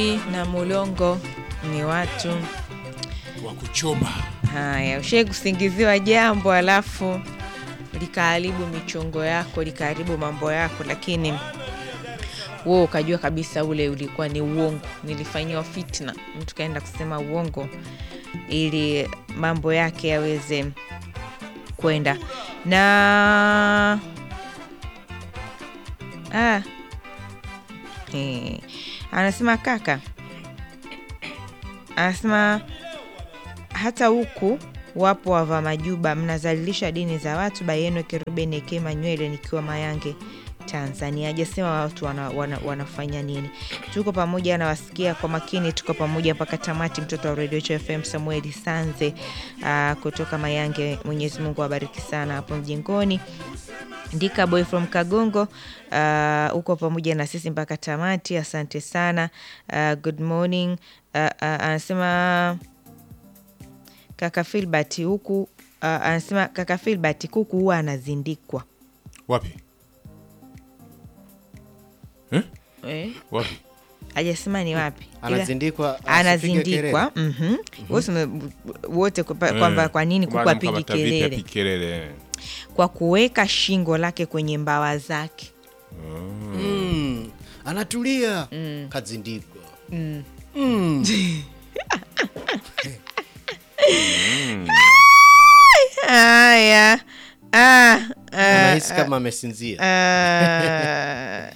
na mulongo ni watu wa kuchoma. haya. Ushai kusingiziwa jambo alafu likaharibu michongo yako, likaharibu mambo yako, lakini wewe ukajua kabisa ule ulikuwa ni uongo, nilifanyiwa fitna. Mtu kaenda kusema uongo ili mambo yake yaweze kwenda na ah. Eh, anasema kaka, anasema hata huku wapo wava majuba, mnazalilisha dini za watu. Bayeno Kerubeni Ekema nywele nikiwa Mayange Tanzania. Hajasema watu wana, wana, wanafanya nini. Tuko pamoja, anawasikia kwa makini, tuko pamoja mpaka tamati. Mtoto wa redio FM Samueli Sanze uh, kutoka Mayange. Mwenyezi Mungu awabariki sana hapo mjengoni. Ndika boy from Kagongo uh, uko pamoja na sisi mpaka tamati, asante sana. Uh, good morning uh, uh, anasema kaka Filbert huku uh, anasema kaka Filbert kuku huwa anazindikwa Wapi? Eh? eh? Wapi? Hajasema ni wapi, Ila- Anazindikwa, asipige anazindikwa mhm. Wote ume- wote kwa- kwamba kwa nini kuku Maana apigi mkamata vipi kelele? apigi kelele? Kwa kuweka shingo lake kwenye mbawa zake. Mm, anatulia kazindikwa. Haya, ah, ah, Anahisi kama amesinzia. Ah,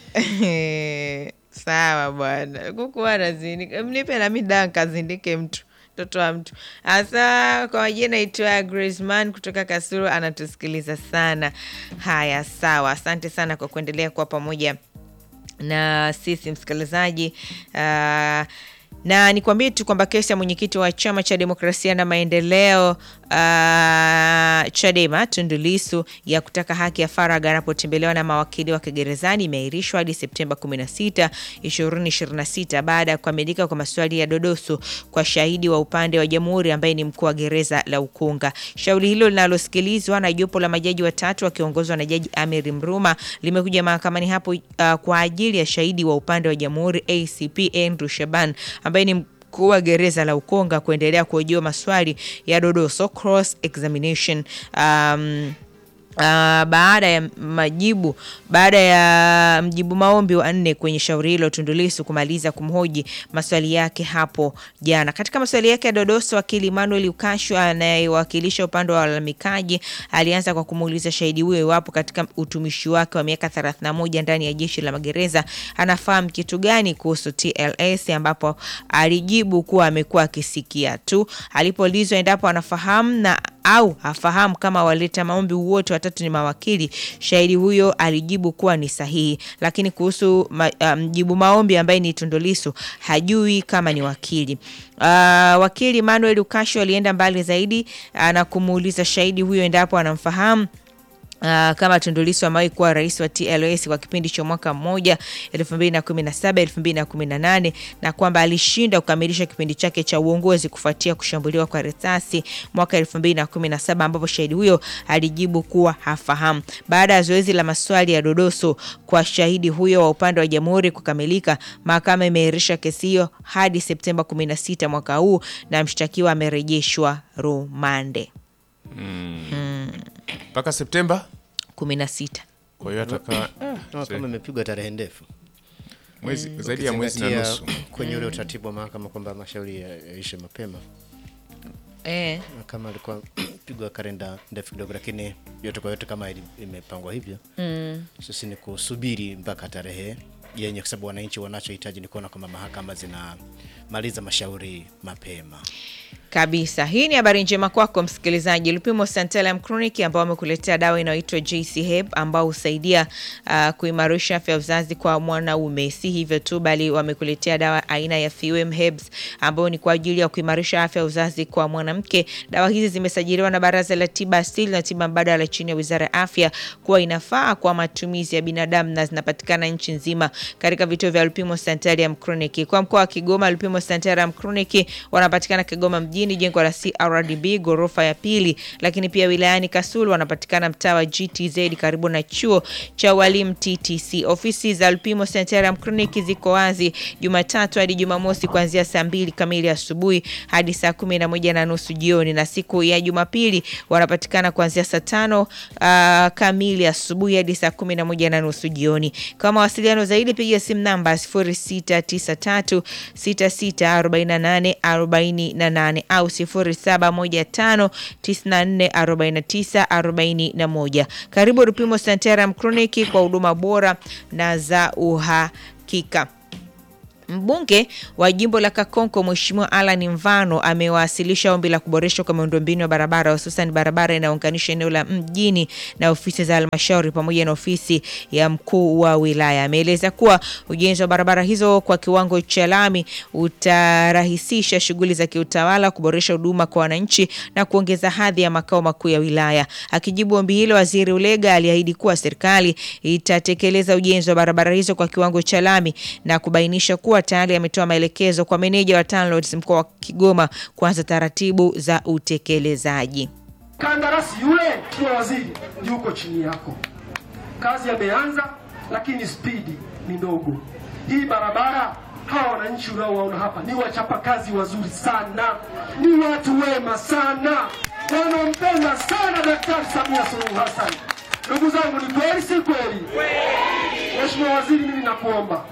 sawa bwana, kuku anazindika, mnipe nami daa nkazindike mtu mtoto wa mtu. Hasa kwa majina naitwa Graceman kutoka Kasulu, anatusikiliza sana. Haya, sawa, asante sana kwa kuendelea kuwa pamoja na sisi msikilizaji. Uh, na nikwambie tu kwamba kesi ya mwenyekiti wa chama cha demokrasia na maendeleo uh, Chadema Tundu Lissu ya kutaka haki ya faragha anapotembelewa na mawakili wake gerezani imeahirishwa hadi Septemba 16, 2026 baada ya kukamilika kwa maswali ya dodoso kwa shahidi wa upande wa jamhuri ambaye ni mkuu wa gereza la Ukunga. Shauri hilo linalosikilizwa na jopo la majaji watatu wakiongozwa na Jaji Amiri Mruma limekuja mahakamani hapo uh, kwa ajili ya shahidi wa upande wa jamhuri ACP Andrew Shaban ambaye ni mkuu wa gereza la Ukonga kuendelea kuhojiwa maswali ya dodoso cross examination um, Uh, baada ya majibu baada ya mjibu maombi wa nne kwenye shauri hilo Tundu Lissu kumaliza kumhoji maswali yake hapo jana. Katika maswali yake ya dodoso, wakili Emmanuel Ukashu anayewakilisha upande wa walalamikaji alianza kwa kumuuliza shahidi huyo iwapo katika utumishi wake wa miaka 31 ndani ya jeshi la magereza anafahamu kitu gani kuhusu TLS, ambapo alijibu kuwa amekuwa akisikia tu. Alipoulizwa endapo anafahamu na au hafahamu kama waleta maombi wote watatu ni mawakili, shahidi huyo alijibu kuwa ni sahihi, lakini kuhusu ma, uh, mjibu maombi ambaye ni Tundu Lissu hajui kama ni wakili. Uh, wakili Manuel Ukasho alienda mbali zaidi uh, na kumuuliza shahidi huyo endapo anamfahamu Uh, kama Tundu Lissu amewahi kuwa rais wa TLS kwa kipindi cha mwaka mmoja 2017 2018, na kwamba alishinda kukamilisha kipindi chake cha uongozi kufuatia kushambuliwa kwa risasi mwaka 2017, ambapo shahidi huyo alijibu kuwa hafahamu. Baada ya zoezi la maswali ya dodoso kwa shahidi huyo wa upande wa jamhuri kukamilika, mahakama imeahirisha kesi hiyo hadi Septemba 16 mwaka huu na mshtakiwa amerejeshwa rumande Mpaka Septemba. 16. Kwa hiyo atakaa Naona kama imepigwa tarehe ndefu. mwezi zaidi ya mwezi na Ukizingatia nusu. kwenye ule utaratibu wa mahakama kwamba mashauri ya- yaishe mapema. Eh. Na kama alikuwa pigwa kalenda ndefu kidogo, lakini yote kwa yote kama ili- imepangwa hivyo sisi ni kusubiri mpaka tarehe yenye, kwa sababu wananchi wanachohitaji ni kuona kwamba mahakama zinamaliza mashauri mapema. kabisa. Hii ni habari njema kwako msikilizaji. Lupimo Santalam Chronic ambao wamekuletea dawa inayoitwa JC Heb ambao husaidia uh, kuimarisha afya ya uzazi kwa mwanaume. Si hivyo tu, bali wamekuletea dawa aina ya Fewem Herbs ambao ni kwa ajili ya kuimarisha afya ya uzazi kwa mwanamke. Dawa hizi zimesajiliwa na Baraza la Tiba Asili na Tiba Mbadala chini ya Wizara ya Afya kuwa inafaa kwa matumizi ya binadamu na zinapatikana nchi nzima katika vituo vya Lupimo Santalam Chronic. Kwa mkoa wa Kigoma, Lupimo Santalam Chronic wanapatikana Kigoma mjini mjini jengo la CRDB ghorofa ya pili, lakini pia wilayani Kasulu wanapatikana mtaa wa GTZ karibu na chuo cha walimu TTC. Ofisi za Lupimo Sanitarium Clinic ziko wazi Jumatatu hadi Jumamosi kuanzia saa mbili kamili asubuhi hadi saa kumi na moja na nusu jioni, na siku ya Jumapili wanapatikana kuanzia saa tano uh, kamili asubuhi hadi saa kumi na moja na nusu jioni. Kwa mawasiliano zaidi piga simu namba 0693 6648 48 au 0715 94 49 41. Karibu Rupimo Sanitarium Clinic kwa huduma bora na za uhakika. Mbunge wa jimbo la Kakonko Mheshimiwa Alan Mvano amewasilisha ombi la kuboreshwa kwa miundombinu ya barabara hususan barabara inayounganisha eneo la mjini na ofisi za halmashauri pamoja na ofisi ya mkuu wa wilaya. Ameeleza kuwa ujenzi wa barabara hizo kwa kiwango cha lami utarahisisha shughuli za kiutawala, kuboresha huduma kwa wananchi na kuongeza hadhi ya makao makuu ya wilaya. Akijibu ombi hilo, Waziri Ulega aliahidi kuwa serikali itatekeleza ujenzi wa barabara hizo kwa kiwango cha lami na kubainisha kuwa tayari ametoa maelekezo kwa meneja wa TANROADS mkoa wa Kigoma kuanza taratibu za utekelezaji. Kandarasi yule kiwa waziri yuko chini yako, kazi yameanza, lakini spidi ni ndogo. Hii barabara, hawa wananchi unaowaona hapa ni wachapakazi wazuri sana, ni watu wema sana, wanaompenda sana Daktari Samia Suluhu Hassan. Ndugu zangu, ni kweli si kweli? Mheshimiwa Waziri, mimi nakuomba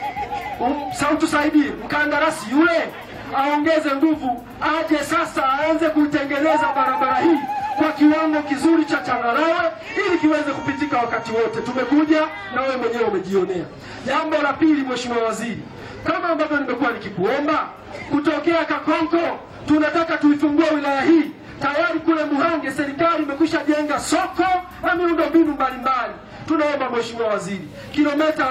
Um, sa utusaidie mkandarasi yule aongeze nguvu, aje sasa aanze kuitengeneza barabara hii kwa kiwango kizuri cha changarawe ili kiweze kupitika wakati wote. Tumekuja na wewe mwenyewe umejionea. Jambo la pili, Mheshimiwa Waziri, kama ambavyo nimekuwa nikikuomba kutokea Kakonko, tunataka tuifungue wilaya hii. Tayari kule Muhange serikali imekwisha jenga soko na miundombinu mbalimbali. Tunaomba Mheshimiwa Waziri, kilomita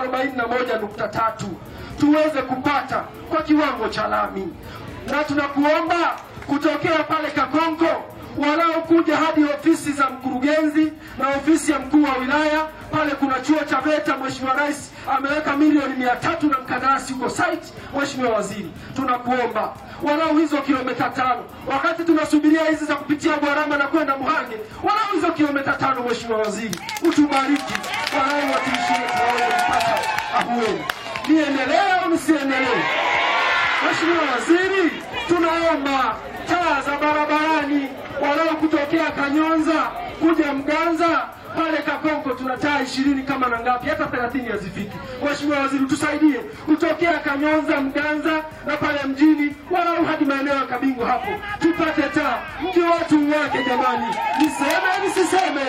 41.3 tuweze kupata kwa kiwango cha lami, na tunakuomba kutokea pale Kakonko walau kuja hadi ofisi za mkurugenzi na ofisi ya mkuu wa wilaya. Pale kuna chuo cha VETA. Mheshimiwa Rais ameweka milioni mia tatu na mkandarasi huko site. Mheshimiwa Waziri, tunakuomba walau hizo kilomita tano, wakati tunasubiria hizi za kupitia Bwarama na kwenda Muhange, walau hizo kilomita tano. Mheshimiwa Waziri, utubariki walau watumishi wetu waweze kupata ahueni. Niendelee au nisiendelee? Mheshimiwa Waziri, tunaomba taa za barabarani walau kutokea Kanyonza kuja Mganza pale Kakonko tuna taa ishirini kama na ngapi, hata thelathini hazifiki. Mheshimiwa Waziri, tusaidie kutokea Kanyonza, Mganza na pale mjini walau hadi maeneo ya Kabingo hapo tupate taa, mji watu wake. Jamani, niseme nisiseme?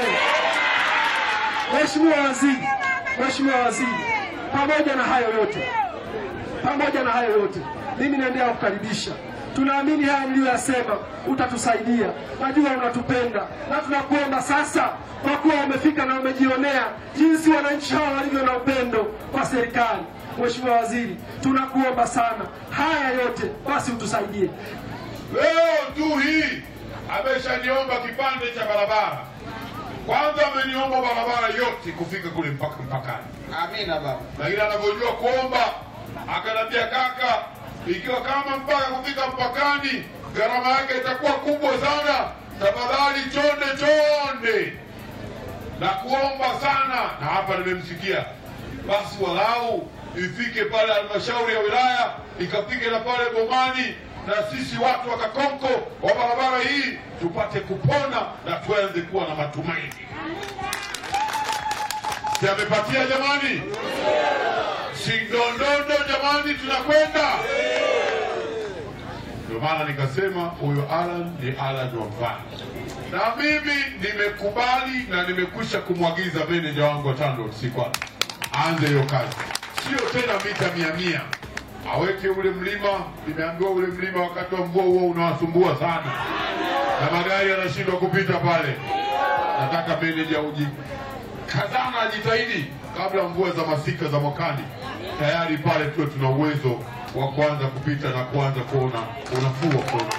Mheshimiwa Waziri, Mheshimiwa Waziri, pamoja na hayo yote, pamoja na hayo yote, mimi naendelea kukaribisha. Tunaamini haya niliyoyasema utatusaidia, najua unatupenda na tunakuomba sasa, kwa kuwa umefika na umejionea jinsi wananchi hawa walivyo na upendo kwa serikali. Mheshimiwa Waziri, tunakuomba sana, haya yote basi utusaidie. Leo tu hii ameshaniomba kipande cha barabara. Kwanza ameniomba barabara yote kufika kule mpaka mpakani, Amina baba. lakini anavyojua kuomba akanambia, kaka, ikiwa kama mpaka kufika mpakani gharama yake itakuwa kubwa sana, tafadhali chonde chonde na kuomba sana, na hapa nimemsikia, basi walau ifike pale halmashauri ya wilaya ikafike na pale Bomani, na sisi watu wa Kakonko wa barabara hii tupate kupona na tuanze kuwa na matumaini. Si amepatia jamani? Si ndondondo jamani, tunakwenda. Ndio maana nikasema huyo Alan ni Alan wa mfano, na mimi nimekubali na nimekwisha kumwagiza meneja wangu wa TANROADS kwanza aanze hiyo kazi, sio tena mita mia mia, aweke ule mlima. Nimeambiwa ule mlima wakati wa mvua huo unawasumbua sana, na magari yanashindwa kupita pale. Nataka meneja uji kazana, ajitahidi kabla mvua za masika za mwakani, tayari pale tuwe tuna uwezo wa kuanza kupita na kuanza kuona unafuu wa kuona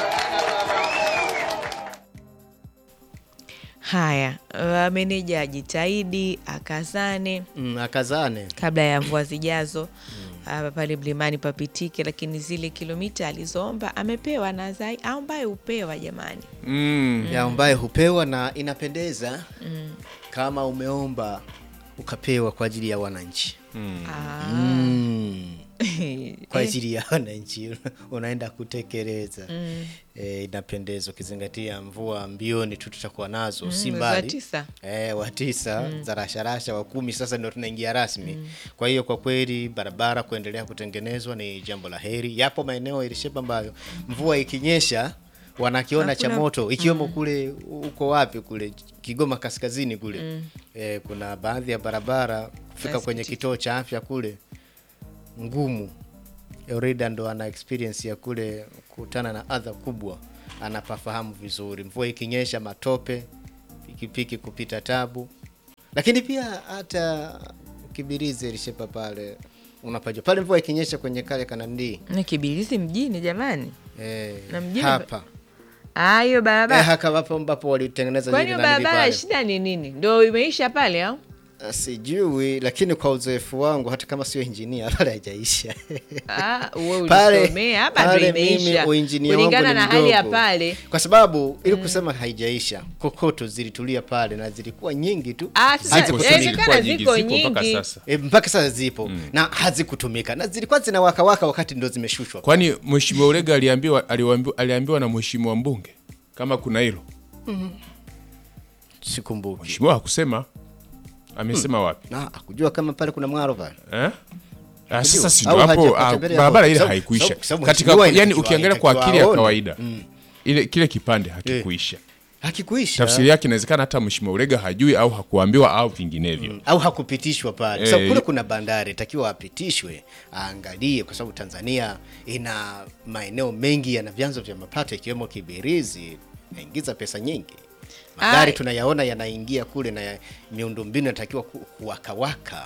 Haya, uh, meneja ajitahidi akazane Mm, akazane kabla ya mvua zijazo ah, pale mlimani papitike, lakini zile kilomita alizoomba amepewa na zai ambaye hupewa jamani. Mm. ya ambaye hupewa na inapendeza kama umeomba ukapewa kwa ajili ya wananchi Ah. mm. kwa ajili ya wananchi unaenda kutekeleza e, inapendeza ukizingatia mvua mbioni tu tutakuwa nazo si mwezi wa mbali tisa. e, wa tisa za rasharasha wa kumi sasa ndio tunaingia rasmi kwa hiyo kwa kweli barabara kuendelea kutengenezwa ni jambo la heri yapo maeneo ilishepa ambayo mvua ikinyesha wanakiona cha Hakuna- moto ikiwemo kule uko wapi kule Kigoma kaskazini kule e, kuna baadhi ya barabara kufika kwenye Nasikitika. kituo cha afya kule ngumu Eurida ndo ana experience ya kule kutana na adha kubwa, anapafahamu vizuri. Mvua ikinyesha, matope, pikipiki kupita tabu, lakini pia hata Kibirizi ilishepa pale unapajua pale, mvua ikinyesha kwenye kale kanandii Na Kibirizi mjini jamani, eh, Na mjini hapa Ah, hiyo eh, barabara haka hapo ambapo walitengeneza kwani zile hiyo nanili barabara pale. shida ni nini? Ndo imeisha pale au? Ah, Sijui, lakini kwa uzoefu wangu hata kama sio injinia pale haijaisha. Ah, wewe Pale- ulisomea hapa ndo pale mimi imeisha uinjinia wangu kulingana ni na hali ya mdogo. pale. kwa sababu ili kusema haijaisha, kokoto zilitulia pale na zilikuwa nyingi tu Ah, sasa Zipo, Hazikutumika. inawezekana zilikuwa ziko nyingi, zipo mpaka nyingi. sasa. e, mpaka sasa zipo na hazikutumika na zilikuwa zinawakawaka wakati ndo zimeshushwa. Kwani mheshimiwa Ulega aliambiwa aliambiwa, aliambiwa na mheshimiwa mbunge kama kuna hilo? Sikumbuki Mheshimiwa hakusema. Amesema wapi? na akujua kama pale kuna mwaro pale. Eh? Ah, sasa si Au ndo hapo haja- ah, kutembelea barabara hapo. ile Sababu- haikuisha. sababu- sababu Katika mheshimiwa yani inatakiwa- ukiangalia kwa akili ya inatakiwa kawaida ile kile kipande hakikuisha. Hakikuisha Tafsiri yake inawezekana hata mheshimiwa Ulega hajui au hakuambiwa au vinginevyo. au hakupitishwa pale Eh, sababu kule y- kuna bandari takiwa apitishwe aangalie, kwa sababu Tanzania ina maeneo mengi yana vyanzo vya mapato ikiwemo Kibirizi, naingiza pesa nyingi. Magari Ai. tunayaona yanaingia kule na ya- miundombinu inatakiwa ku- kuwakawaka.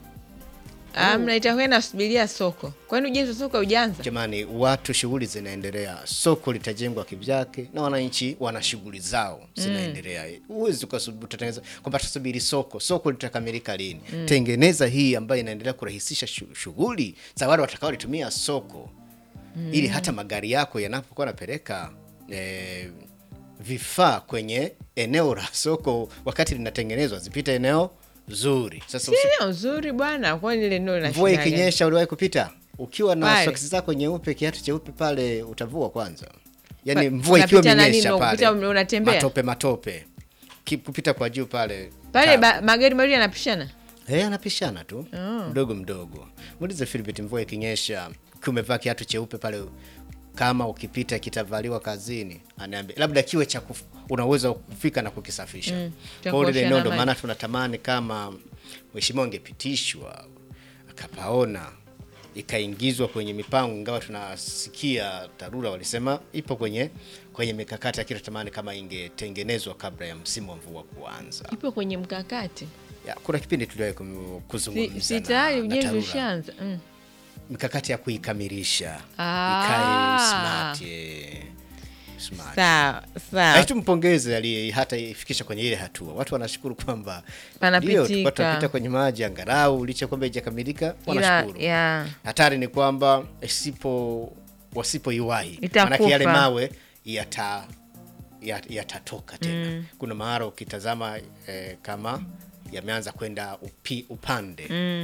Amna, itakuwa inasubiria soko. Kwani ujenzi wa soko haujaanza? Jamani, watu shughuli zinaendelea, soko litajengwa kivyake na wananchi wana shughuli zao zinaendelea. Huwezi ukasubu- utatengeneza kwamba tusubiri soko, soko litakamilika lini? Tengeneza hii ambayo inaendelea kurahisisha shu- shughuli za wale watakaolitumia soko, ili hata magari yako yanapokuwa yanapeleka eh, vifaa kwenye eneo la soko wakati linatengenezwa zipite eneo zuri. Sasa usi- Sio nzuri bwana, kwani ile ndio lina mvua shida gani? ikinyesha, uliwahi kupita ukiwa na Pale. soksi zako nyeupe, kiatu cheupe pale, utavua kwanza. Yani Pa- mvua ikiwa unapita na imenyesha nini? pale, Ukipita unatembea? matope matope, Ki- kupita kwa juu pale Pale tabu. ba, magari mawili yanapishana. Eh, anapishana tu mdogo mdogo. Muulize Philbert, mvua ikinyesha, ukiwa umevaa kiatu cheupe pale, kama ukipita kitavaliwa kazini, anaambia labda kiwe cha kuf- una uwezo wa kufika na kukisafisha. Mm, cha Kwa hiyo lile kuosha eneo na ndo maji. maana tunatamani kama mheshimiwa angepitishwa akapaona ikaingizwa kwenye mipango, ingawa tunasikia TARURA walisema ipo kwenye kwenye mikakati, lakini tunatamani kama ingetengenezwa kabla ya msimu wa mvua kuanza. Ipo kwenye mkakati. Ya, kuna kipindi tuliwahi kum- Si, kuzungumza si na- tayari na ujenzi TARURA. ushaanza. Mm. mikakati ya kuikamilisha Ah. ikae smart, eh, smart. Sawa, sawa. Lakini tumpongeze aliye hata ifikisha kwenye ile hatua. Watu wanashukuru kwamba Panapitika. ndio, tulikuwa tunapita kwenye maji angalau licha kwamba haijakamilika, Ila wanashukuru. ya Hatari ni kwamba isipo wasipoiwahi, Itakufa. maanake yale mawe yata ya- yatatoka tena. Kuna mahara ukitazama eh, kama yameanza kwenda upi, upande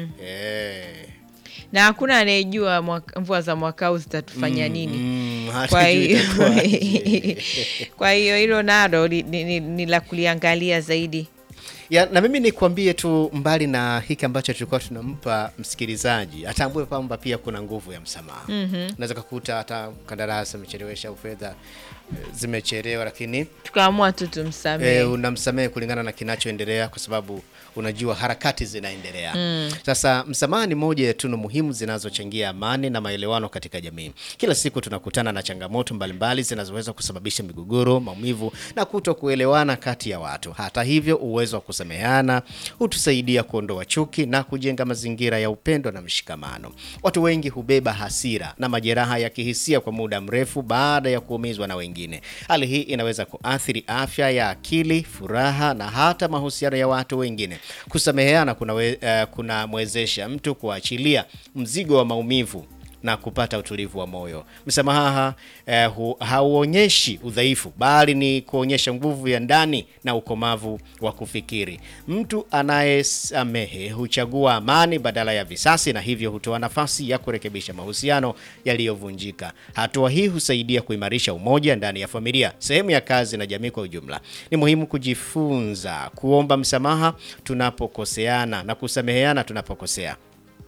eh, na hakuna anayejua mwaka- mvua za mwaka huu zitatufanya nini. mm, hata Kwa juu hiyo itakuwaje. kwa hiyo hilo nalo ni, ni, ni, ni la kuliangalia zaidi. ya, na mimi nikwambie tu, mbali na hiki ambacho tulikuwa tunampa msikilizaji, atambue kwamba pia kuna nguvu ya msamaha. Unaweza kukuta hata kandarasi amechelewesha au fedha eh, zimechelewa, lakini Tukaamua tu tumsamehe. e, unamsamehe kulingana na kinachoendelea kwa sababu unajua harakati zinaendelea. Sasa msamaha ni moja ya tunu muhimu zinazochangia amani na maelewano katika jamii. Kila siku tunakutana na changamoto mbalimbali zinazoweza kusababisha migogoro, maumivu na kuto kuelewana kati ya watu. Hata hivyo, uwezo wa kusameheana hutusaidia kuondoa chuki na kujenga mazingira ya upendo na mshikamano. Watu wengi hubeba hasira na majeraha ya kihisia kwa muda mrefu baada ya kuumizwa na wengine. Hali hii inaweza kuathiri afya ya akili, furaha na hata mahusiano ya watu wengine. Kusameheana kunamwezesha kuna kunamwezesha mtu kuachilia mzigo wa maumivu na kupata utulivu wa moyo. Msamaha eh, hu- hauonyeshi udhaifu bali ni kuonyesha nguvu ya ndani na ukomavu wa kufikiri. Mtu anayesamehe huchagua amani badala ya visasi na hivyo hutoa nafasi ya kurekebisha mahusiano yaliyovunjika. Hatua hii husaidia kuimarisha umoja ndani ya familia, sehemu ya kazi na jamii kwa ujumla. Ni muhimu kujifunza kuomba msamaha tunapokoseana na kusameheana tunapokosea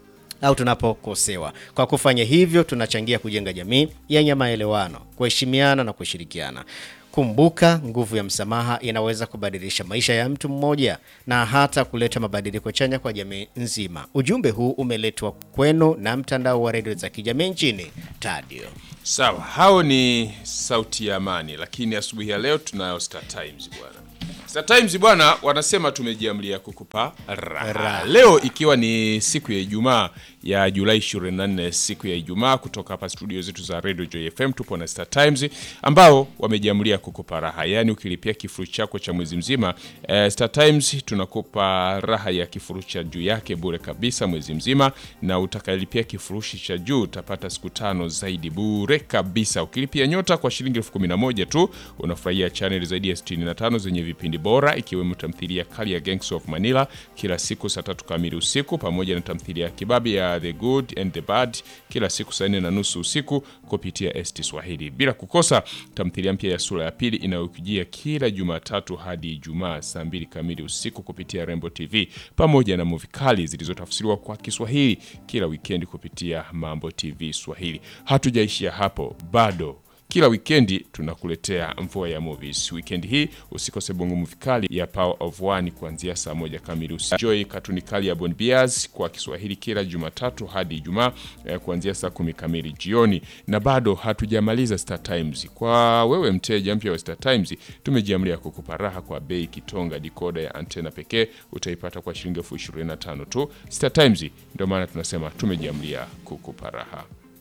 au tunapokosewa. Kwa kufanya hivyo, tunachangia kujenga jamii yenye maelewano, kuheshimiana na kushirikiana. Kumbuka, nguvu ya msamaha inaweza kubadilisha maisha ya mtu mmoja na hata kuleta mabadiliko chanya kwa jamii nzima. Ujumbe huu umeletwa kwenu na mtandao wa redio za kijamii nchini Tadio. Sawa, hao ni sauti ya amani, lakini asubuhi ya leo tunayo Star Times bwana. Star Times bwana, wanasema tumejiamlia kukupa raha. Raha. Leo ikiwa ni siku ya Ijumaa ya Julai 24, siku ya Ijumaa, kutoka hapa studio zetu za Radio Joy FM tupo na Star Times ambao wamejiamlia kukupa raha, yaani ukilipia kifurushi chako cha mwezi mzima eh, Star Times tunakupa raha ya kifurushi cha juu yake bure kabisa mwezi mzima, na utakayelipia kifurushi cha juu utapata siku tano zaidi bure kabisa. Ukilipia nyota kwa shilingi elfu kumi na moja tu unafurahia chaneli zaidi ya 65 zenye vipindi bora ikiwemo tamthilia kali ya Gangs of Manila kila siku saa tatu kamili usiku pamoja na tamthilia ya kibabi ya The Good and the Bad kila siku saa nne na nusu usiku kupitia ST Swahili, bila kukosa tamthilia mpya ya sura ya pili inayokujia kila Jumatatu hadi Ijumaa saa mbili kamili usiku kupitia Rembo TV pamoja na muvi kali zilizotafsiriwa kwa Kiswahili kila wikendi kupitia Mambo TV Swahili. Hatujaishia hapo bado kila wikendi tunakuletea mvua ya movies. Wikendi hii usikose bongo movie kali ya Power of One kuanzia saa moja kamili usiku. Joy katuni kali ya Bon Bias kwa Kiswahili kila Jumatatu hadi Ijumaa eh, kuanzia saa kumi kamili jioni. Na bado hatujamaliza Star Times. Kwa wewe mteja mpya wa Star Times, tumejiamlia kukupa raha kwa bei kitonga. Dikoda ya antena pekee utaipata kwa shilingi elfu ishirini na tano tu. Star Times, ndio maana tunasema tumejiamlia kukupa raha.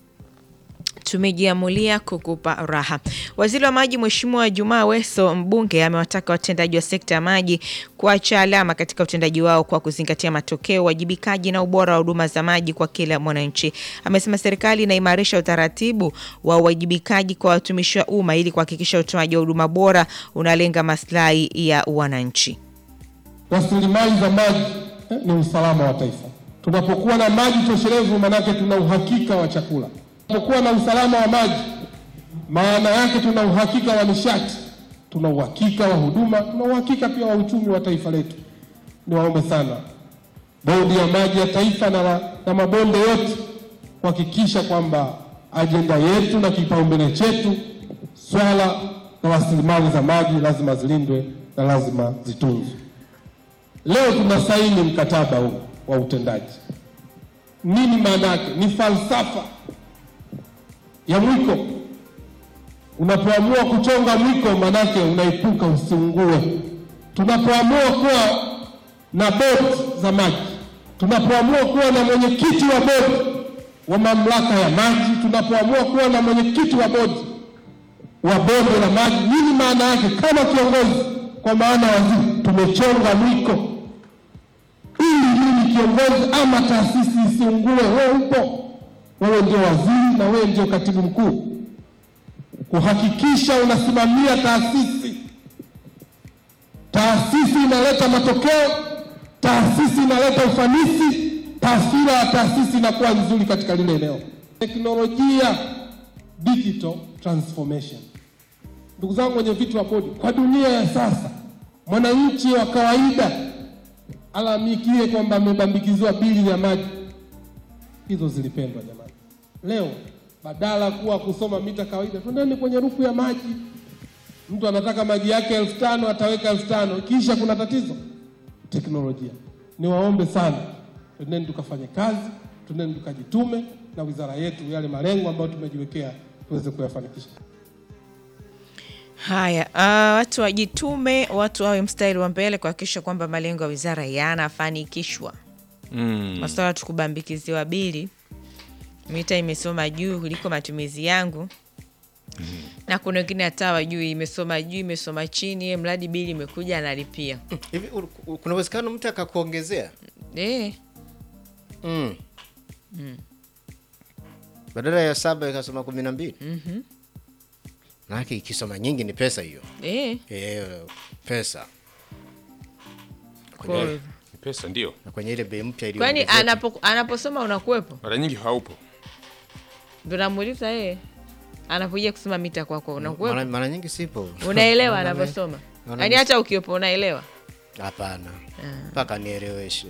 tumejiamulia kukupa raha. Waziri wa Maji Mheshimiwa Jumaa Weso mbunge amewataka watendaji wa sekta ya maji kuacha alama katika utendaji wao kwa kuzingatia matokeo, uwajibikaji na ubora wa huduma za maji kwa kila mwananchi. Amesema serikali inaimarisha utaratibu wa uwajibikaji kwa watumishi wa umma ili kuhakikisha utoaji wa huduma bora unalenga maslahi ya wananchi. Rasilimali za maji eh, ni usalama wa taifa. Tunapokuwa na maji toshelevu, maanake tuna uhakika wa chakula. Tunapokuwa na usalama wa maji, maana yake tuna uhakika wa nishati, tuna uhakika wa huduma, tuna uhakika pia wa uchumi wa taifa letu. Niwaombe sana bodi ya maji ya taifa na, wa- na mabonde yote kuhakikisha kwamba ajenda yetu na kipaumbele chetu swala la rasilimali za maji lazima zilindwe na lazima zitunzwe. Leo tunasaini mkataba huu wa utendaji. Nini maana yake? Ni falsafa ya mwiko. Unapoamua kuchonga mwiko, maanake unaepuka usiungue. Tunapoamua kuwa na bodi za maji, tunapoamua kuwa na mwenyekiti wa bodi wa mamlaka ya maji, tunapoamua kuwa na mwenyekiti wa bodi wa bonde la maji, nini maana yake? Kama kiongozi, kwa maana waziri, tumechonga mwiko ili mimi kiongozi ama taasisi isiungue. Wewe upo, wewe ndio waziri na wewe ndio katibu mkuu, kuhakikisha unasimamia taasisi. Taasisi inaleta matokeo, taasisi inaleta ufanisi, taswira ya taasisi inakuwa nzuri katika lile eneo. Teknolojia, digital transformation. Ndugu zangu wenye vitu wa bodi, kwa dunia ya sasa, mwananchi wa kawaida alamikie kwamba amebambikiziwa bili ya maji. Hizo zilipendwa jamani. Leo badala kuwa kusoma mita kawaida, twendeni kwenye rufu ya maji. Mtu anataka maji yake elfu tano ataweka elfu tano kisha kuna tatizo teknolojia. Niwaombe sana, twendeni tukafanye kazi, twendeni tukajitume na wizara yetu, yale malengo ambayo tumejiwekea tuweze kuyafanikisha. Haya, uh, watu wajitume, watu wawe mstari wa mbele kuhakikisha kwamba malengo ya wizara yanafanikishwa. Mm. Masuala tu kubambikiziwa bili, mita imesoma juu kuliko matumizi yangu na kuna wengine hata wajui imesoma juu imesoma chini, ye mradi bili imekuja analipia. hivi u- u- kuna uwezekano mtu akakuongezea Eh, mm. badala ya saba ikasoma kumi na mbili manake ikisoma nyingi ni pesa hiyo eh, e, pesa kwa- kwenye, Ni pesa ndio, na kwenye ile bei mpya kwani iliyoongezeka. anapo, anaposoma unakuwepo? mara nyingi haupo. Ndo namuuliza yeye anapoja kusoma mita kwako unakuwepo? mara, mara nyingi sipo Unaelewa Naona- anavyosoma? naona Yaani hata ukiwepo unaelewa? hapana mpaka nieleweshe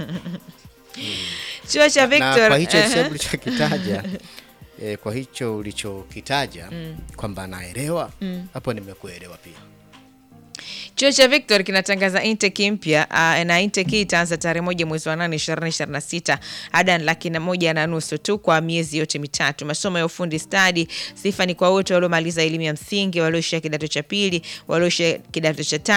Chuo cha na Victor kwa hicho eh, hesabu ulichokitaja eh, kwa hicho ulichokitaja kwamba anaelewa hapo nimekuelewa pia Chuo cha Victor kinatangaza intake mpya uh, na intake hii itaanza tarehe moja mwezi wa nane ishirini ishirini na sita ada ni laki na moja na nusu tu kwa miezi yote mitatu. Masomo ya ufundi stadi, sifa ni kwa wote waliomaliza elimu ya msingi, walioishia kidato cha pili, walioishia kidato cha tano